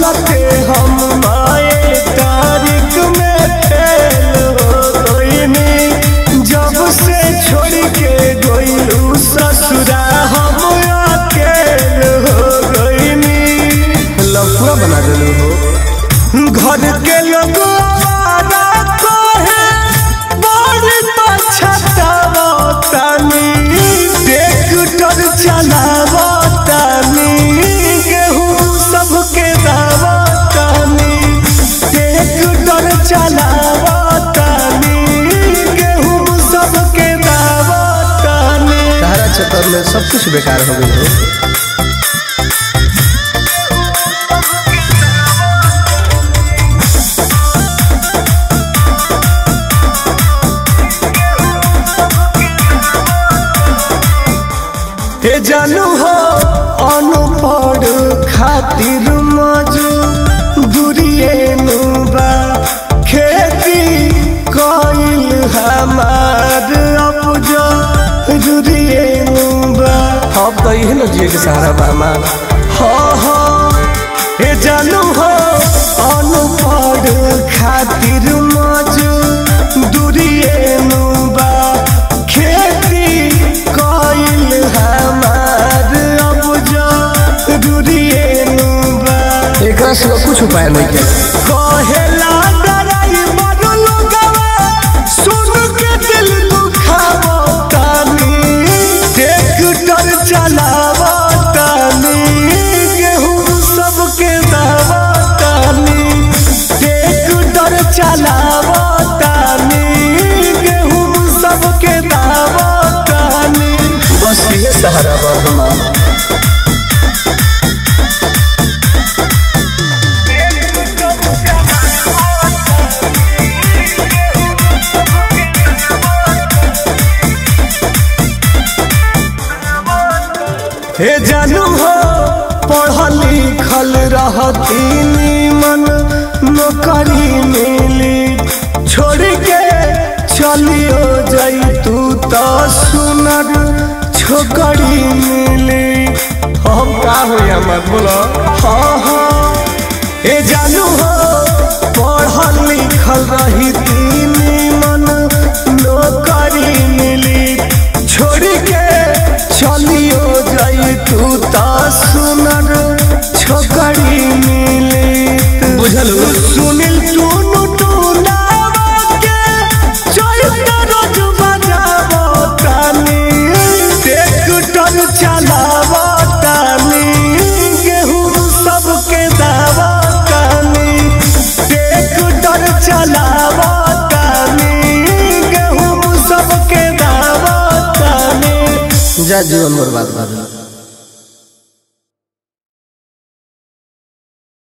चलते हम माए तारीख में फेल हो गईनी जब से छोड़ के गईलू ससुरा हम अकेल हो गईनी लफड़ा बना देलू हो घर के लोग आवारा कहे बड़ी पछतावतानी ट्रैक्टर चलावतानी गेहूं सबके दावतानी ट्रैक्टर चलावतानी गेहूं सबके दावतानी तारा चक्कर में सब कुछ बेकार हो गई हो हे जानू हो अनपढ़ खातिर मजू दूरिए नुबा खेती कइल हमार अपजो दूरिए नुबा अब तो यही न जिए के सहारा बा हमार हो हो हे जानू हो अनपढ़ खातिर मजू दूरिए नुबा खेती कइल हमार अपजो दूरिए नुबा एकरा सिवा कुछ उपाय नहीं के कहेला डराई मरु लोगवा सुन के दिल दुखावो तानी ट्रैक्टर चलावो तानी गेहूं सबके दावो तानी ट्रैक्टर चलावो तानी गेहूं सबके दावो तानी बस ये सहारा बा हमार हे जानू हो पढ़ल लिखल रहती नीमन नौकरी मिली छोड़ के चलियो जाई तू तो सुनर छोकरी मिली हम का हो हमार बोलो हाँ हाँ हे जानू हो पढ़ल लिखल रही नीमन नौकरी मिली छोड़ के चलियो जाई तू ता सुनर छोकरी मिली बुझलू? सुनिल टूनु टूनावा के चैत रोज बजावो तानी ट्रैक्टर चलावो तानी गेहूं सबके दावो तानी ट्रैक्टर चलावो तानी गेहूं सबके दावो तानी जा जीवन बर्बाद कर